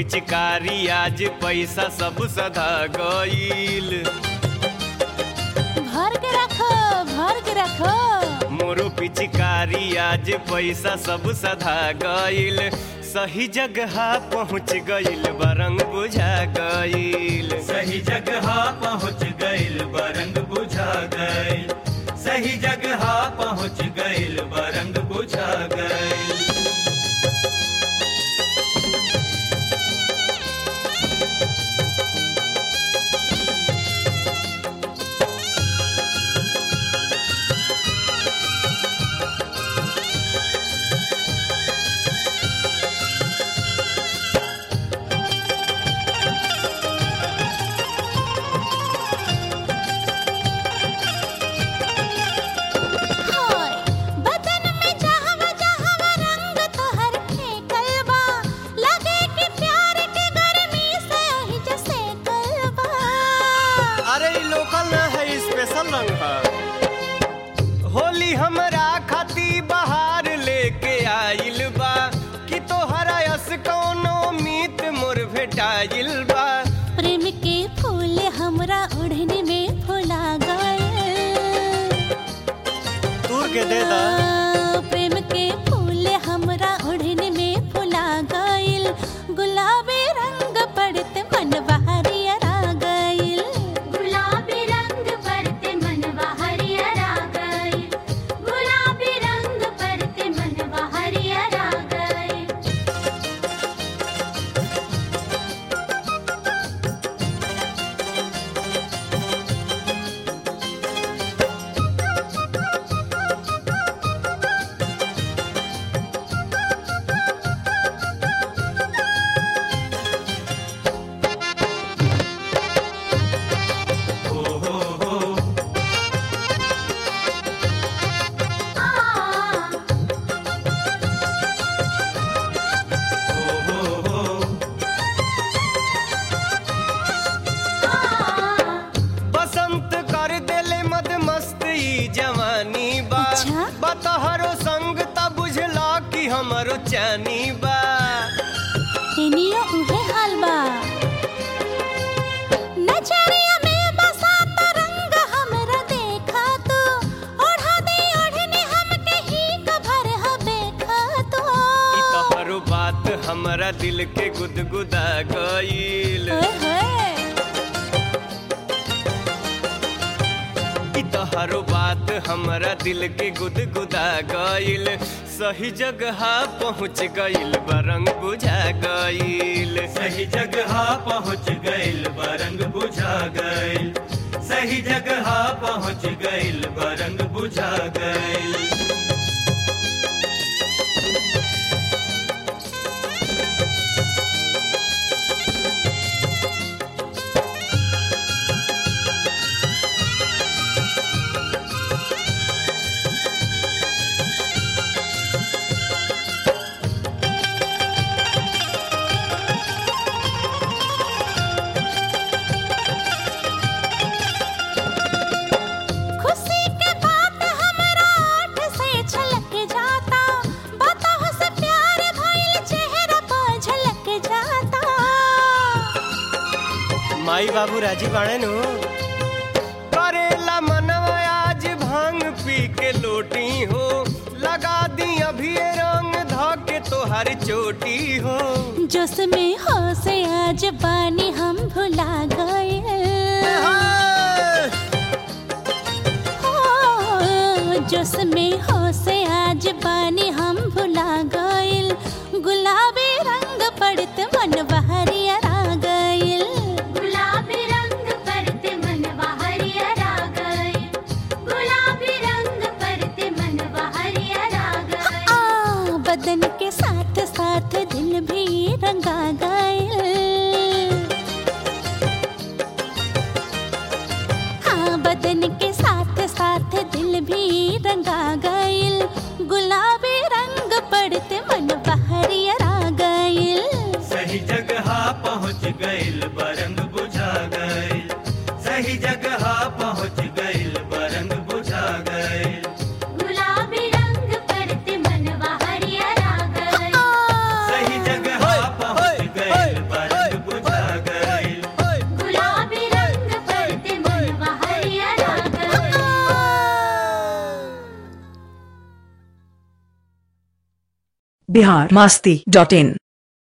पिचकारी आज पैसा सब सधा गईल भर के रखो भर के रखो मोरू पिचकारी आज पैसा सब सधा गईल सही जगह पहुँच गईल बरंग बुझा गईल सही जगह पहुँच गइल बरंग बुझा गइल सही जगह पहुँच गइल बरंग बुझा गइल हाय बदन में जहवा जहवा रंग तोहर फेंकल बा लगे कि प्यार के गर्मी से ही जैसे कलबा अरे ई लोकल ना है स्पेशल रंग है होली हमरा खाती बहार लेके आइल बा कि तोहरा यस कौनो मीत मोर भेटाइल बा प्रेम के फूल हमरा ओढ़ने में फुला गए तूर के दे दा प्रेम के फूल हमरा ओढ़ने में फुला गइल गुलाबी रंग पड़ते मन बहरिया गइल गुलाबी रंग परते मनवा हरियरा गए गुलाबी रंग परते मनवा हरियरा गए हो हो हो हो हो हो बसंत कर देले मद मस्त ई जवानी बा अच्छा? बतहरो संग त बुझला कि हमरो चानी बा एनियो उहे हाल बा नजरिया में बसा त रंग हमरा देखा तो ओढ़ा दे ओढ़ने हमके ही कभर हबे खा तो ई तोहरो बात हमरा दिल के गुदगुदा गईल ओए होए ई तोहरो बात हमरा दिल के गुदगुदा गईल सही जगह पहुँच गईल बरंग बुझा गईल सही जगह पहुँच गइल बरंग बुझा गइल सही जगह पहुँच गइल बरंग बुझा गइल खुशी के बात हमरा आठ से छलक जाता बताहो से प्यार भइल चेहरा पर झलक जाता माई बाबू राजी बाणे नु करेला मनवा आज भांग पी के लोटी हो लगा दी अभी ये रंग ध के तोहर चोटी हो जोश में हो से आज बानी हम भुला गए हो जोश में हो से आज बानी हम भुला गइल गुलाबी रंग पड़त मन बहरिया गइल गुलाबी रंग परते मनवा हरियरा गए गुलाबी रंग परते मनवा हरियरा गए आ बदन के साथ साथ दिल भी रंगा गइल हाँ बदन के साथ साथ दिल भी रंगा गइल गुलाबी रंग पड़ते मन बहरिया गइल सही जगह पहुँच गइल बरंग बुझा गइल सही जगह पहुँच गइल बरंग बुझा गइल गुलाबी रंग परते मनवा हरियरा गए आ, सही जगह पहुँच गइल बिहार मास्ती डॉट इन